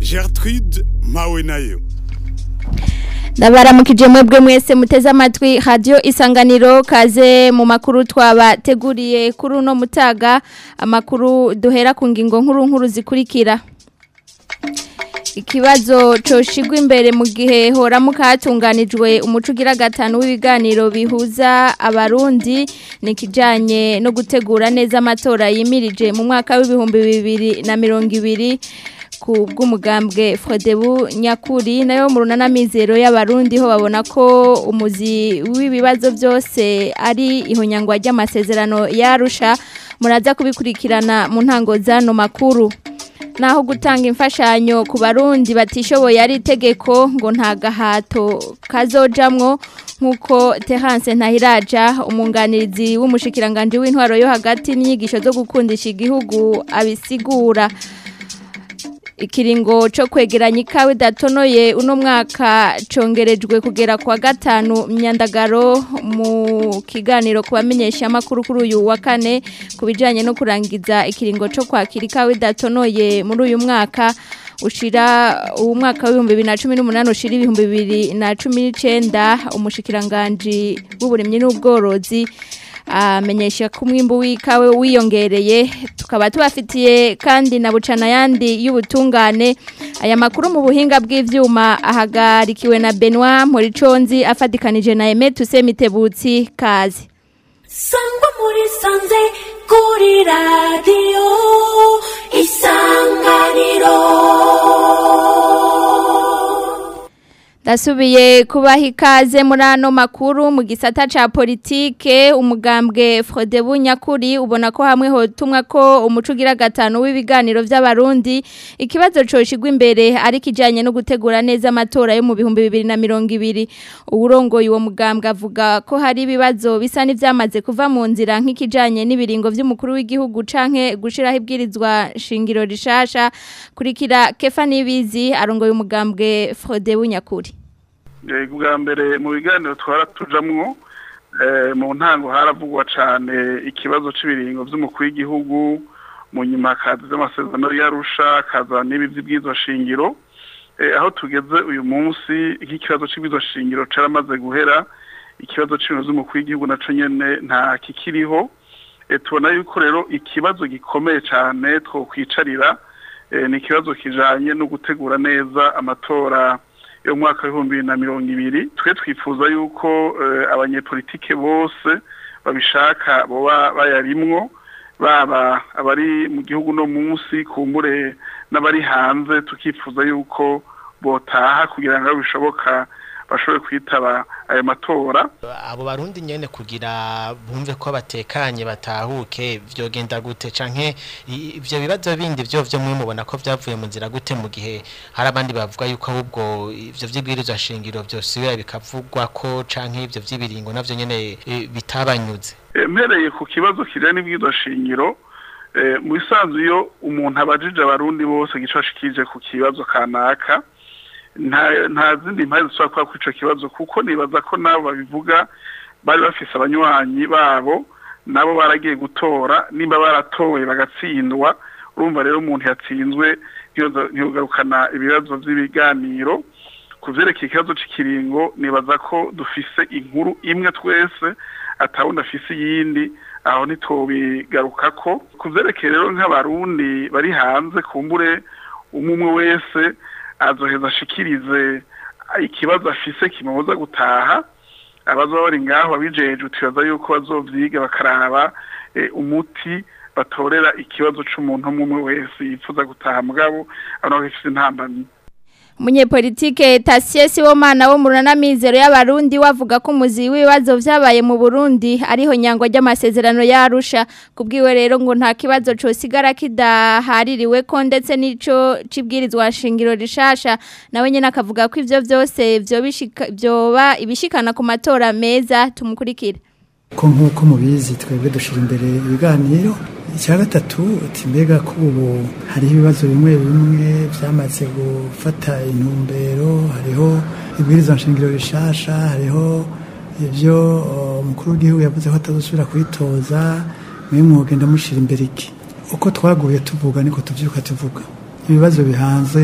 Gertrude mpawe nayo ndabaramukije mwebwe mwese muteze amatwi radio isanganiro kaze mu makuru twabateguriye kuri uno mutaga amakuru duhera ku ngingo nkuru nkuru zikurikira ikibazo coshigwa imbere mu gihe horamuka hatunganijwe umuco ugira gatanu w'ibiganiro bihuza abarundi ni kijanye no gutegura neza amatora yimirije mu mwaka w'ibihumbi bibiri na mirongo ibiri ku bw'umugambwe Frodebu nyakuri nayo mu runana mizero y'abarundi ho babona ko umuzi w'ibibazo byose ari ihonyangwa ry'amasezerano yarusha muraza kubikurikirana mu ntango zano makuru naho gutanga imfashanyo ku barundi batishoboye ari itegeko ngo nta gahato kazojamwo nk'uko Terence Ntahiraja umunganirizi w'umushikiranganje w'intwaro yo hagati n'inyigisho zo gukundisha igihugu abisigura ikiringo cyo kwegeranya ikawa idatonoye uno mwaka congerejwe kugera kwa gatanu myandagaro mu kiganiro ku bamenyesha amakuru kuri uyu wa kane ku bijyanye no kurangiza ikiringo cyo kwakira ikawa idatonoye muri uyu mwaka ushira uwo mwaka w'ibihumbi bibiri na cumi n'umunani ushira ibihumbi bibiri na cumi n'icyenda umushikiranganji w'uburimyi n'ubworozi amenyesha ko umwimbu w'ikawe wiyongereye tukaba tubafitiye kandi na bucana yandi y'ubutungane aya makuru mu buhinga bw'ivyuma ahagarikiwe na Benoit Moriconzi afadikanije na Aime Tusemitebutsi kazi Sangwa muri sanze kuri radio isanganiro Dasubiye kubaha ikaze muri ano makuru mu gisata ca politike umugambwe Frodebu nyakuri ubona ko hamwe hotumwa ko umuco ugira gatanu w'ibiganiro by'abarundi ikibazo coshigwa imbere ari kijanye no gutegura neza amatora yo mu bihumbi bibiri na mirongo ibiri uwurongoye uwo mugambwe avuga ko hari ibibazo bisa n'ivyamaze kuva mu nzira nk'ikijanye n'ibiringo vy'umukuru w'igihugu canke gushiraho ibwirizwa shingiro rishasha kurikira Kefa Nibizi arongoye umugambwe Frodebu nyakuri bwa mbere mu biganiro twara tujamwo mu ntango haravugwa cyane ikibazo cy'ibiringo by'umukuru w'igihugu mu nyuma hakaza z'amasezerano yarusha hakaza n'ibi by'ibwizo shingiro aho tugeze uyu munsi nk'ikibazo cy'ibwizo shingiro cyaramaze guhera ikibazo cy'ibintu by'umukuru w'igihugu nacyo nyine nta kikiriho tubona yuko rero ikibazo gikomeye cyane twokwicarira ni ikibazo kijyanye no gutegura neza amatora yo mu mwaka w'ibihumbi bibiri na mirongo ibiri twe twifuza yuko abanyepolitike bose babishaka baba bayarimwo baba abari mu gihugu no munsi kumbure n'abari hanze tukifuza yuko botaha kugira ngo bishoboka bashobore kwitaba ayo matora abo barundi nyene kugira bumve ko batekanye batahuke vyogenda gute canke ivyo bibazo bindi vyo vyo mwe mubona ko vyavuye mu nzira gute mu gihe hari abandi bavuga yuko ahubwo ivyo vyibwirizwa shingiro vyosubira bikavugwa ko canke ivyo vy'ibiringo navyo nyene bitabanyuze mpereye ku kibazo kijanye n'ibwirizwa shingiro mu bisanzwe iyo umuntu abajije abarundi bose gicashikije ku kibazo kanaka nta zindi mpamvu zishobora kuba kuri icyo kibazo kuko nibaza ko nabo babivuga bari bafise abanywanyi babo nabo baragiye gutora nimba baratowe bagatsindwa urumva rero umuntu yatsinzwe ntiyogarukana ibibazo by'ibiganiro ku byerekeye ikibazo cy'ikiringo nibaza ko dufise inkuru imwe twese atawundi afise iyindi aho ntitubigaruka ko ku byerekeye rero nk'abarundi bari hanze kumbure umwe umwe wese azoheza ashikirize ikibazo afise kimubuza gutaha abazoba bari ngaho abijeje utibaza yuko bazovyiga bakaraba umuti batorera ikibazo c'umuntu umwe wese yifuza gutaha mugabo abantu bafise intambamyi Munyepolitike Tasie Sibomana wo murana mizero y'abarundi wavuga ko umuzi w'ibibazo vyabaye mu Burundi ariho nyangwa ry'amasezerano yarusha kubwiwe rero ngo nta kibazo cosigara kidahaririwe ko ndetse nico cibwirizwa shingiro rishasha nawe nyene akavuga ko ivyo vyose vyo bishika byoba ibishikana ku matora meza tumukurikira ko nk'uko mubizi twebwe dushira imbere ibiganiro icya gatatu uti mbega ko ubu hariho ibibazo bimwe bimwe byamaze gufata intumbero hariho ibwirizwa nshingiro rishasha hariho ibyo umukuru w'igihugu yavuze ko atazosubira kwitoza mwe mwogenda mushyira imbere iki uko twaguye tuvuga niko tubyuka tuvuga ibibazo bihanze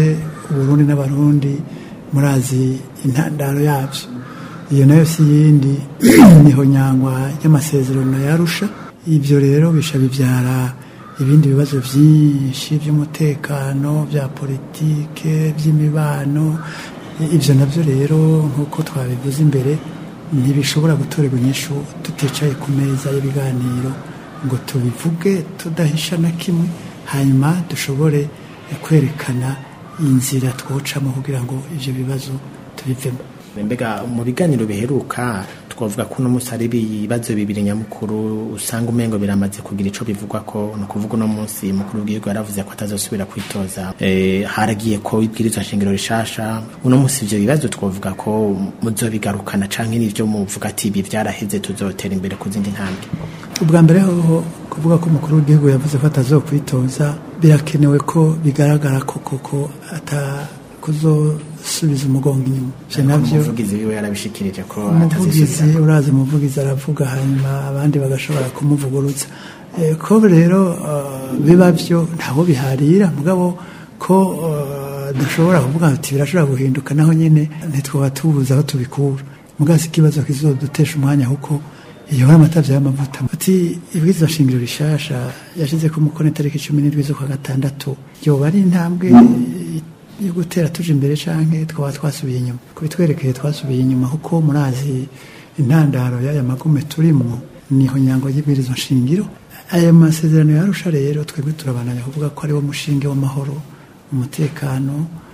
uburundi n'abarundi murazi intandaro yabyo iyo nayo si yindi niho nyangwa y'amasezerano yarusha ibyo rero bisha bibyara ibindi bibazo byinshi by'umutekano bya politike by'imibano ibyo nabyo rero nk'uko twabivuze imbere ntibishobora gutorerwa inyishu tuticaye ku meza y'ibiganiro ngo tubivuge tudahisha na kimwe hanyuma dushobore kwerekana inzira twocamo kugira ngo ibyo bibazo tubivemo mbega mu biganiro biheruka twavuga ko uno munsi hari ibibazo bibiri nyamukuru usanga umengo biramaze kugira ico bivugwa ko ni ukuvuga uno munsi mukuru w'igihugu yaravuze ko atazosubira kwitoza eh, haragiye ko ibwirizwa nshingiro rishasha uno munsi ivyo bibazo twavuga ko muzobigarukana canke n'ivyo muvuga ati ibi vyaraheze tuzotera imbere ku zindi ntambwe ubwa mbere hoho kuvuga ko umukuru w'igihugu yavuze ko atazokwitoza birakenewe ko bigaragara ko koko atakuzosubiza umugongo inyuma ivyo navyo umuvugizi wiwe yarabishikirije ko umuvugizi atazosubira urazi umuvugizi aravuga hanyuma abandi bagashobora kumuvugurutsa Eh, ko rero eh, biba byo ntaho biharira mugabo ko eh, dushobora kuvuga ati birashobora guhinduka naho nyine ntitwaba tubuze aho tubikura mugabo si ikibazo kizodutesha umwanya kuko iyo hari amatavyo y'amavuta ati ibwirizwa shingiro rishasha yashize ko umukono itariki cumi n'indwi z'ukwa gatandatu yoba ari intambwe yo gutera tuje imbere canke twaba twasubiye inyuma kubitwerekeye twasubiye inyuma kuko murazi intandaro y'aya magume turimwo niho nyango y'ibwirizwa nshingiro aya masezerano yarusha rero twebwe turabananya kuvuga ko ariwo mushinge w'amahoro umutekano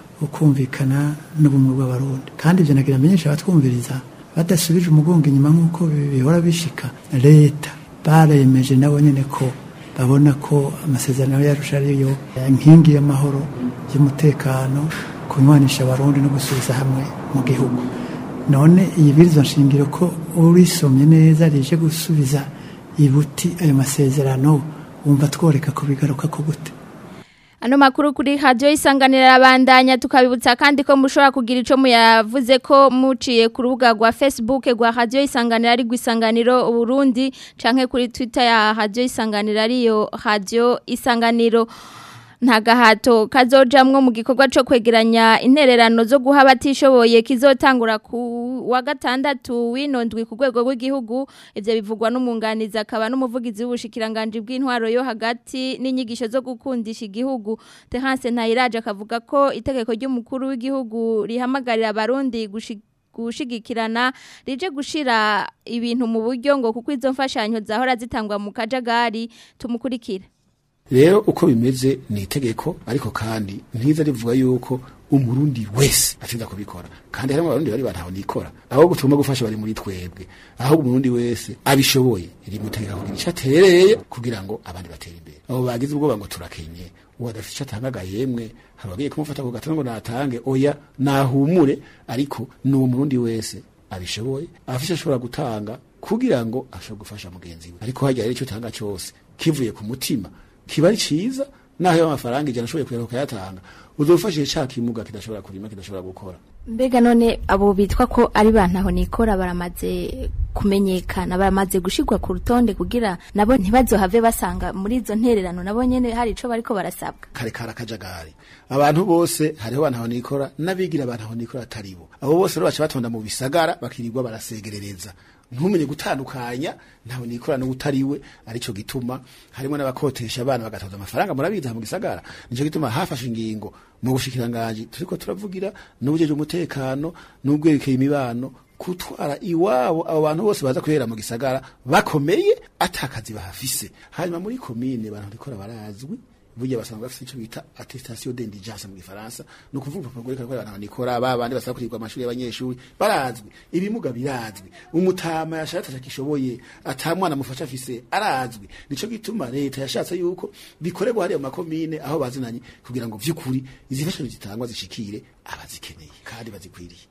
ukumvikana n'ubumwe bw'abarundi kandi ibyo nagira amenyesha abatwumviriza badasubije umugongo inyuma nk'uko bihora bishika leta baremeje nabo nyene ko babona ko amasezerano yarusha ariyo nkingi y'amahoro y'umutekano kunywanisha abarundi no gusubiza hamwe mu gihugu none iyi birizwa nshingiro ko urisomye neza rije gusubiza ibuti ayo masezerano wumva tworeka ko bigaruka ko gute Ano makuru kuri radio isanganira abandanya tukabibutsa kandi ko mushobora kugira ico muyavuze ko muciye ku rubuga rwa Facebook rwa radio isanganira ari gwisanganiro Burundi canke kuri Twitter ya radio isanganira ariyo radio isanganiro nta gahato kazojamwo mu gikorwa cyo kwegeranya intererano zo guha abatishoboye kizotangura ku wa gatandatu winondwi ku rwego rw'igihugu ivyo bivugwa n'umunganizi akaba n'umuvugizi w'ubushikiranganje bw'intwaro yo hagati n'inyigisho zo gukundisha igihugu Terence Ntayiraje akavuga ko itegeko ry'umukuru w'igihugu rihamagarira abarundi gushika gushigikirana rije gushira ibintu mu buryo ngo kuko izo mfashanyo zahora zitangwa mu kajagari tumukurikira rero uko bimeze ni itegeko ariko kandi ntiza rivuga yuko umurundi wese atsinda kubikora kandi harimo abarundi bari bantaho nikora aho gutuma gufasha bari muri twebwe aho umurundi wese abishoboye rimutegeka kugira icyo atereye kugira ngo abandi batere imbere abo bagize ubwoba ngo turakenye uwo adafite icyo atangaga yemwe hari abagiye kumufata ku gatana ngo natange oya nahumure ariko ni uwo murundi wese abishoboye afite ashobora gutanga kugira ngo ashobore gufasha mugenzi we ariko hajya rero icyo utanga cyose kivuye ku mutima kiba ari ciza naho yo amafaranga ijana ashoboye kuyera ukayatanga uzofashije ca kimuga kidashobora kurima kidashobora gukora mbega none abo bitwa ko ari bantaho nikora baramaze kumenyekana baramaze gushirwa ku rutonde kugira nabo ntibazohave basanga muri izo ntererano nabo nyene hari ico bariko barasabwa kare kara kajagari abantu bose hariho bantaho nikora n'abigira bantaho nikora ataribo abo bose rero baca batonda mu bisagara bakirirwa barasegerereza ntumenye gutandukanya ntawe nikora no utariwe arico gituma harimo n'abakotesha abana bagatoza amafaranga murabiza mu gisagara nico gituma hafashe ingingo mu bushikiranganje turiko turavugira n'ubujeje umutekano n'ubwerekeye imibano kutwara iwabo abo bantu bose baza kubera mu gisagara bakomeye atakazi bahafise hanyuma muri komine abantu rikora barazwi burya basanzwe bafite icyo bita attestation d'indigence mu gifaransa no kuvuga urupapuro rwerekana ko abantu nikora babandi basaba kurirwa amashuri y'abanyeshuri barazwi ibimuga birazwi umutama yashatse akishoboye atamwana mufasha afise arazwi nico gituma leta yashatse yuko bikorerwa hariya mu makomine aho bazinanye kugira ngo vy'ukuri izifashanyo zitangwa zishikire abazikeneye kandi bazikwiriye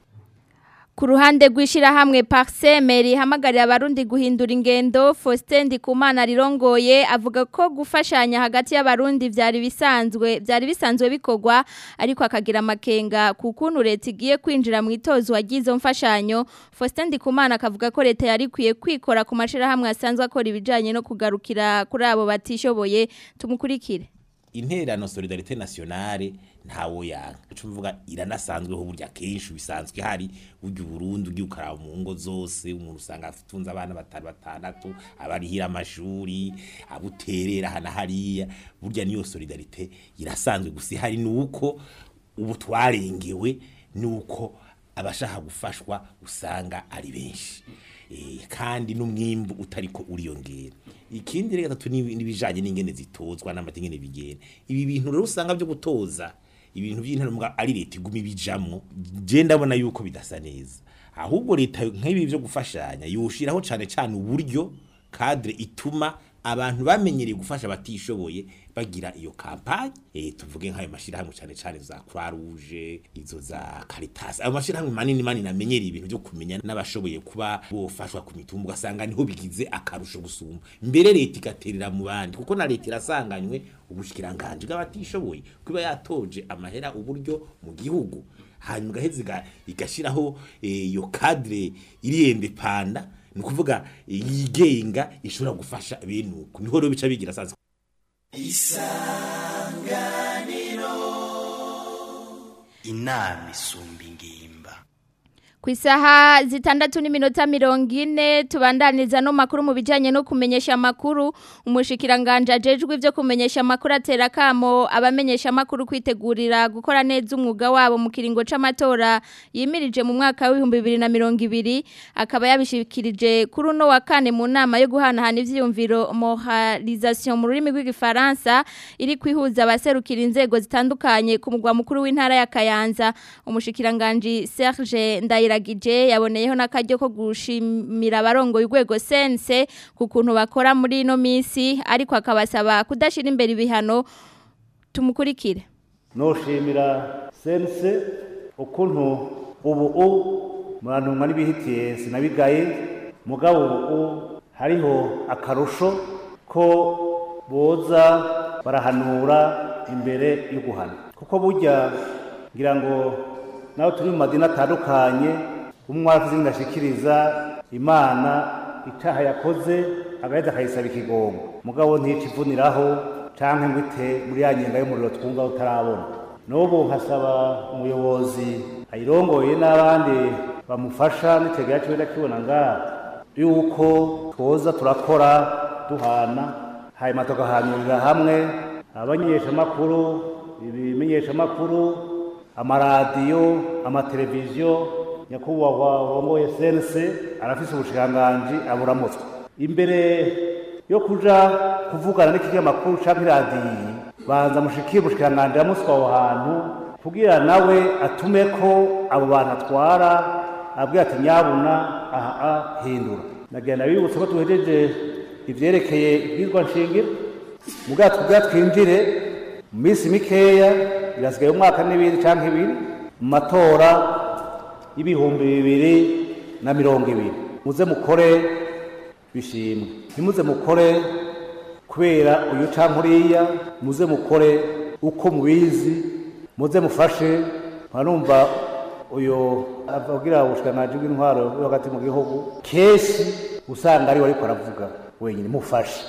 Ku ruhande rw'ishirahamwe Parseme rihamagarira abarundi guhindura ingendo Faustin Ndikumana rirongoye avuga ko gufashanya hagati y'abarundi vyari bisanzwe vyari bisanzwe bikorwa ariko akagira amakenga kukuntu leta igiye kwinjira mu itozo wagize mfashanyo Faustin Ndikumana akavuga ko leta yari kwiye kwikora ku mashirahamwe asanzwe akora ibijanye no kugarukira kuri abo batishoboye tumukurikire intererano solidarite nationale ntawo yanka ico mvuga iranasanzweho burya kenshi bisanzwe hari burya Burundi ugiye ukaraba mu ngo zose umuntu usanga atunze abana batanu batandatu abarihira amashuri abuterera hana hariya burya niyo solidarite irasanzwe gusa hari nuko ubu twarengewe nuko abashaka gufashwa usanga ari benshi Eh, kandi n'umwimbu utariko uriyongera ikindi rero gatatu ni- n'ibijanye n'ingene zitozwa n'amategeko bigenda ibi bintu rero usanga byo gutoza ibintu by'intarumwa ari leta iguma ibijamwo je ndabona yuko bidasa neza ahubwo leta nk'ibi byo gufashanya yoshiraho cane cane uburyo cadre ituma abantu bamenyereye gufasha abatishoboye bagira iyo kampanye eh tuvuge nk'ayo mashirahamwe cane cane za Croix Rouge izo za Caritas ayo mashirahamwe manini manini amenyereye ibintu byo kumenya n'abashoboye kuba bofashwa ku mitumba ugasanga niho bigize akarusho gusumba mbere leta igaterera mu bandi kuko na leta irasanganywe ubushikiranganje bw'abatishoboye kuba yatoje amahera uburyo mu gihugu hanyuma igaheza iga- igashiraho eh, iyo cadre iriyende panda ni ukuvuga eh, yigenga ishobora gufasha bene uko niho rero bica bigira sanzwe inama isumba ingimba ku isaha zitandatu n'iminota mirongo ine tubandaniza no makuru mu bijyanye no kumenyesha amakuru umushikiranganje ajejwe ibyo kumenyesha amakuru atera akamo abamenyesha amakuru kwitegurira gukora neza umwuga wabo mu kiringo c'amatora yimirije mu mwaka w'ibihumbi bibiri na mirongo ibiri akaba yabishikirije kuri uno wa kane mu nama yo guhanahana ivyiyumviro moralisation mu rurimi rw'igifaransa iri kwihuza abaserukira inzego zitandukanye ku mugwa mukuru w'intara ya Kayanza umushikiranganje Serge Ndayiragije yaboneyeho n'akaryo ko gushimira abarongoye urwego sense ku kuntu bakora muri ino minsi ariko akabasaba kudashira imbere ibihano tumukurikire noshimira sense ukuntu ubu u murantumwa n'ibihitiye sinabigaye mugabo ubu hariho akarusho ko boza barahanura imbere yo guhana kuko burya ngira ngo nawe turi mu madini atandukanye umwe aravuze ngo ashikiriza imana icyaha yakoze agahita akayisaba ikigongo mugabo nticivuniraho canke ngo ite muri ya nyenga y'umuriro twumva utarabona n'ubu nkasaba umuyobozi ayirongoye n'abandi bamufasha n'itegera ciwe ndakibona ngaha yuko twoza turakora duhana hanyuma tugahanurira hamwe abamenyeshamakuru ibimenyeshamakuru amaradiyo amateleviziyo nyakubahwa wongoye sense arafise ubushikiranganji aburamutswe imbere yo kuja kuvugana n'ikinyamakuru canke iradiyo banza mushikire ubushikiranganji amutswe aho hantu kugira nawe atume ko abo bantu atwara abwira ati nyabuna aha a hindura nagenda bibutse ko tuhejeje ivyerekeye ibwirwa nshingiro mugabo tubwira twinjire mu minsi mikeya birasigaye umwaka n'ibindi canke ibiri mu matora y'ibihumbi bibiri na mirongo ibiri muze mukore bishimwe ntimuze mukore kubera uyu canke uriya muze mukore uko mubizi muze mufashe mwarumva uyu avugira ubushikiranganji bw'intwaro bwo hagati mu gihugu kenshi usanga ariwe ariko aravuga wenyine mufashe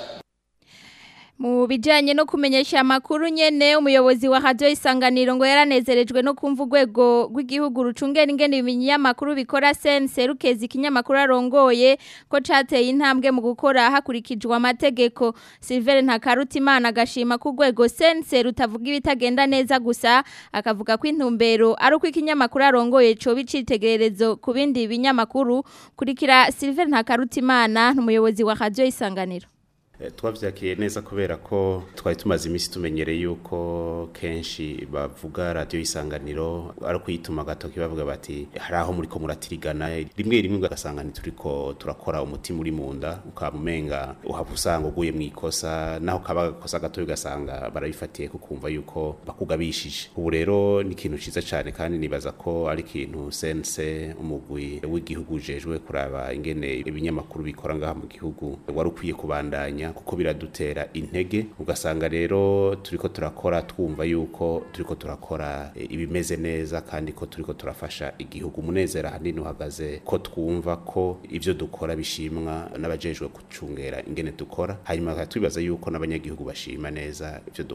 Mu bijanye no kumenyesha amakuru nyene umuyobozi wa radio isanganiro ngo yaranezerejwe no kumva urwego rw'igihugu rucungera ingene ibinyamakuru bikora sense rukeza ikinyamakuru arongoye ko cateye intambwe mu gukora hakurikijwe amategeko Silver Ntakarutimana agashima ku rwego sense rutavuga ibitagenda neza gusa akavuga ko intumbero ari uko ikinyamakuru arongoye co bicitegererezo ku bindi binyamakuru kurikira Silver Ntakarutimana n'umuyobozi wa radio isanganiro twabyakiye neza kubera ko twari tumaze iminsi tumenyereye yuko kenshi bavuga radiyo isanganiro ari ukuyituma agatoki bavuga bati hari aho muri ko muratirigana rimwe rimwe ugasanga turiko turakora umutima uri mu nda ukaba umenga uhava usanga uguye mu ikosa naho kaba agakosa gatoya ugasanga barabifatiye kukumva yuko bakugabishije ubu rero ni ikintu cyiza cyane kandi nibaza ko ari ikintu sense umugwi w'igihugu ujejwe kuraba ingene ibinyamakuru bikora ngaha mu gihugu wari ukwiye kubandanya kuko biradutera intege ugasanga rero turiko turakora twumva yuko turiko turakora e, ibimeze neza kandi ko turiko turafasha igihugu umunezero ahanini uhagaze ko twumva ko ivyo dukora bishimwa n'abajejwe gucungera ingene dukora hanyuma twibaza yuko n'abanyagihugu bashima neza ivyo dukora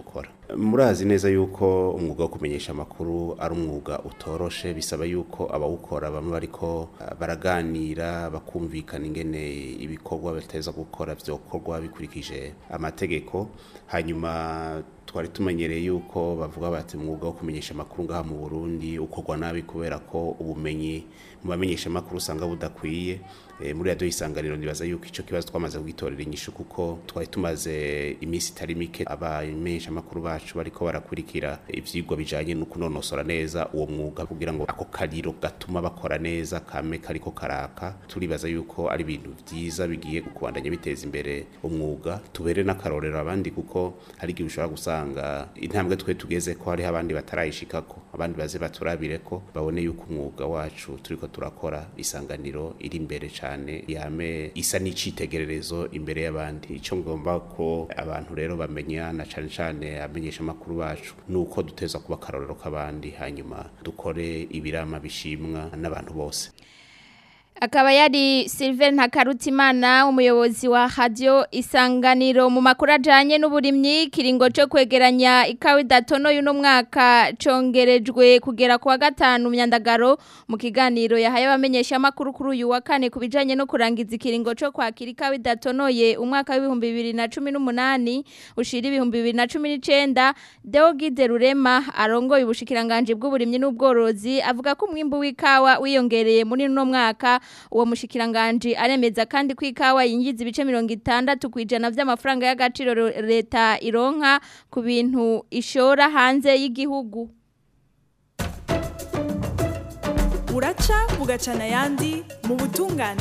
murazi neza yuko umwuga wo kumenyesha amakuru ari umwuga utoroshe bisaba yuko abawukora bamwe bariko uh, baraganira bakumvikana ingene ibikorwa bateza gukora vyokorwa bikurikije amategeko hanyuma twari tumenyereye yuko bavuga bati umwuga wo kumenyesha amakuru ngaha mu Burundi ukorwa nabi kubera ko ubumenyi mu bamenyesha amakuru usanga budakwiye e, muri radio isanganiro ndibaza yuko ico kibazo twamaze kugitorera inyishu kuko twari tumaze iminsi itari mike abamenyesha amakuru bacu bariko barakurikira ivyigwa bijanye no kunonosora neza uwo mwuga kugira ngo ako kariro gatuma bakora neza kame kariko karaka turibaza yuko ari ibintu vyiza bigiye kubandanya biteza imbere umwuga tubere n'akarorero abandi kuko hari igihe ushobora gusanga intambwe twe tugeze ko hariho abandi batarayishikako abandi baze baturabire ko babone yuko umwuga wacu turiko turakora isanganiro iri imbere cyane yame isa n'icitegererezo imbere y'abandi icyo ngomba ko abantu rero bamenya na cyane cyane amenyesha amakuru bacu nuko duteza kuba akarorero k'abandi hanyuma dukore ibirama bishimwa n'abantu bose akaba yari Sylvain Ntakarutimana umuyobozi wa radio isanganiro mu makuru ajanye n'uburimyi kiringo cyo kwegeranya ikawa idatono y'uno mwaka congerejwe kugera kuwa gatanu myandagaro mu kiganiro yahaye abamenyesha amakuru kuri uyu wa kane kubijanye no kurangiza ikiringo cyo kwakira ikawa idatonoye umwaka w'ibihumbi bibiri na cumi n'umunani ushira ibihumbi bibiri na cumi n'icenda Deogide Rurema arongoye ubushikiranganje bw'uburimyi n'ubworozi avuga ko umwimbu w'ikawa wiyongereye muri uno mwaka uwo mushikiranganje aremeza kandi ko ikawa yinjiza ibice mirongo itandatu ku ijana by'amafaranga y'agaciro leta ironka ku bintu ishora hanze y'igihugu uraca bugacana ayandi mu butungane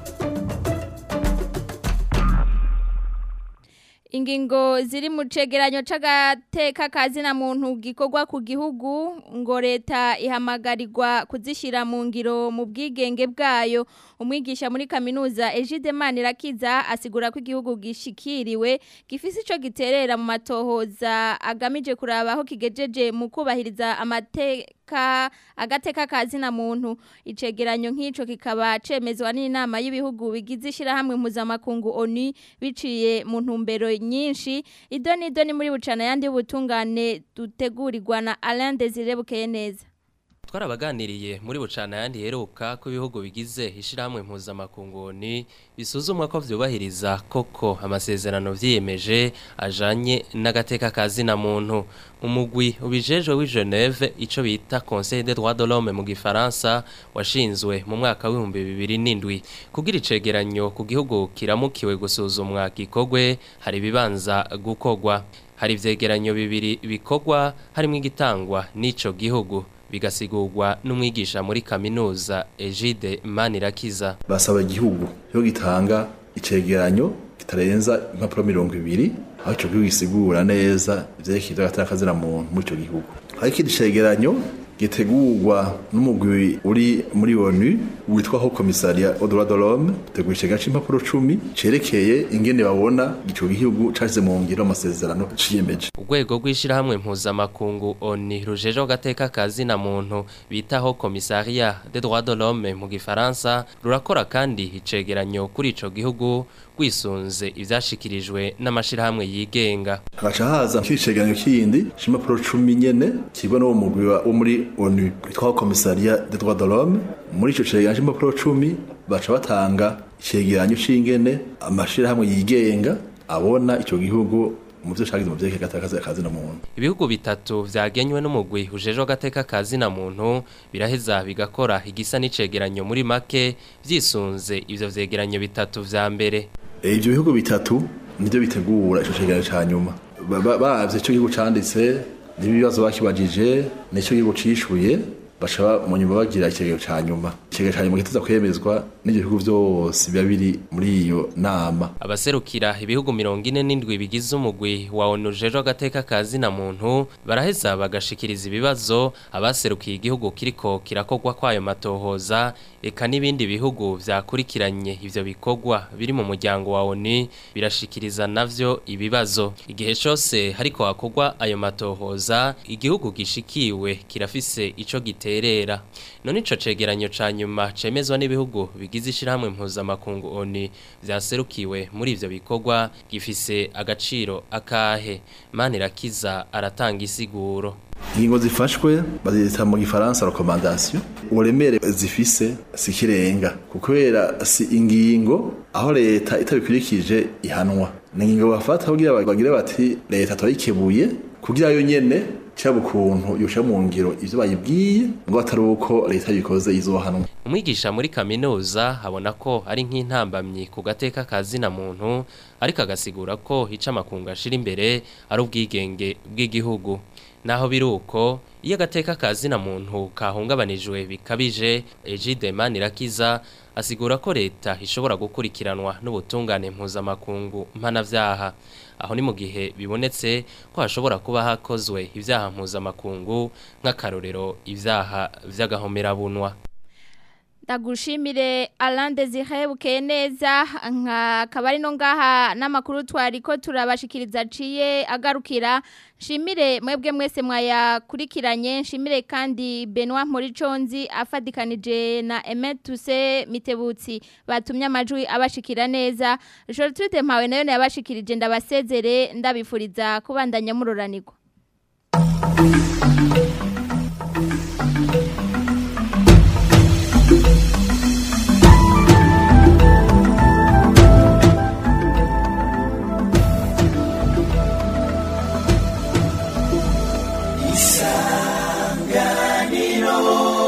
ingingo ziri mu cegeranyo c'agateka kazina muntu gikorwa ku gihugu ngo leta ihamagarirwa kuzishira mu ngiro mu bwigenge bwayo umwigisha muri kaminuza Egide Manirakiza asigura ko igihugu gishikiriwe gifise ico giterera mu matohoza agamije kuraba aho kigejeje mu kubahiriza amateka agateka kazina muntu icegeranyo nk'ico kikaba cemezwa n'inama y'ibihugu bigize ishirahamwe mpuzamakungu ONU biciye mu ntumbero nyinshi idoni idoni muri bucana yandi ubutungane dutegurirwa na Alain Desire Bukeye neza twarabaganiriye muri bucana yandi heruka ko ibihugu bigize ishirahamwe mpuzamakungu ni bisuzumwa ko vyubahiriza koko amasezerano vyiyemeje ajanye n'agateka kazina muntu umugwi ubijejwe w'i Geneve ico bita Conseil des droits de l'homme mu gifaransa washinzwe mu mwaka w'ibihumbi bibiri n'indwi kugira icegeranyo ku gihugu kiramukiwe gusuzumwa gikogwe hari ibibanza gukogwa hari ivyegeranyo bibiri bikogwa harimo igitangwa n'ico gihugu bigasigurwa n'umwigisha muri kaminuza Egide Manirakiza basaba igihugu yo gitanga icegeranyo kitarenza impapuro mirongo ibiri aho ico gihugu gisigura neza ivyerekeye agataka muntu muri ico gihugu hari ikindi cegeranyo gitegurwa n'umugwi uri muri ONU witwa ho komisariya au droit de l'homme tegura icega c'impapuro 10 cerekeye ingene babona ico gihugu caje mu ngiro amasezerano ciyemeje urwego rw'ishirahamwe mpuzamakungu ONU rujeje gateka kazi na muntu bitaho komisariya des droits de l'homme mu gifaransa rurakora kandi icegeranyo kuri ico gihugu rwisunze ivyashikirijwe n'amashirahamwe yigenga hagaca haza nk'icegeranyo kindi c'impapuro 10 nyene kibwa n'uwo mugwi wo muri ONU witwa komisariya des droits de l'homme muri ico cegeranyo c'impapuro 10 baca batanga icegeranyo c'ingene amashirahamwe yigenga abona ico gihugu mu byo shagize mu byeke gatakaza kazi na muntu ibihugu bitatu vyagenywe n'umugwi ujeje gateka kazi na muntu biraheza bigakora igisa n'icegeranyo muri make vyisunze ivyo vyegeranyo bitatu vya mbere ivyo bihugu bitatu nivyo bitegura ico cegeranyo ca nyuma bavye ico gihugu canditse n'ibibazo bakibajije n'ico gihugu cishuye baca mu nyuma bagira ikigeyo ca nyuma ikigeyo ca nyuma giteza kwemezwa n'ivyo bihugu vyose biba biri muri iyo nama abaserukira ibihugu mirongo ine n'indwi bigize umugwi wa onu jejo agateka kazi na muntu baraheza bagashikiriza ibibazo abaserukiye igihugu kiriko kirakogwa kwayo matohoza eka n'ibindi bihugu vyakurikiranye ivyo bikogwa biri mu muryango wa onu birashikiriza navyo ibibazo igihe cose hariko hakogwa ayo matohoza igihugu gishikiwe kirafise ico gite giterera none ico cegeranyo ca nyuma nyuma cemezwa n'ibihugu bigize ishirahamwe mpuzamakungu ONU vyaserukiwe muri ivyo bikorwa gifise agaciro akahe Manirakiza aratanga isiguro ingingo zifashwe bazita mu gifaransa recommandation uburemere zifise sikirenga kubera si ingingo aho leta itabikurikije ihanwa ni ingingo bafata kugira bagire bati leta turayikebuye kugira yo nyene cyaba ukuntu yosha mu ngiro ivyo bayibwiye ngo atari uko leta yikoze izohanwa umwigisha muri kaminuza habona ko ari nk'intambamyi ku gateka kazina muntu ariko agasigura ko hica amakungu ashira imbere ari ubwigenge bw'igihugu naho biruko iyo agateka kazina muntu kahungabanijwe bikabije Egide Manirakiza asigura ko leta ishobora gukurikiranwa n'ubutungane mpuzamakungu mpanavyaha aho ni mu gihe bibonetse ko hashobora kuba hakozwe ivyaha mpuzamakungu nk'akarorero ivyaha vy'agahomerabunwa Ndagushimire Alain Desire bukeye neza nka kabari no ngaha n'amakuru twari ko turabashikiriza ciye agarukira Shimire mwebwe mwese mwayakurikiranye nshimire kandi Benoit Moriconzi afadikanije na Emetuse Mitebutsi batumye amajwi abashikira neza Gertrude Mpawe nayo yabashikirije ndabasezere ndabifuriza kubandanya muroranirwa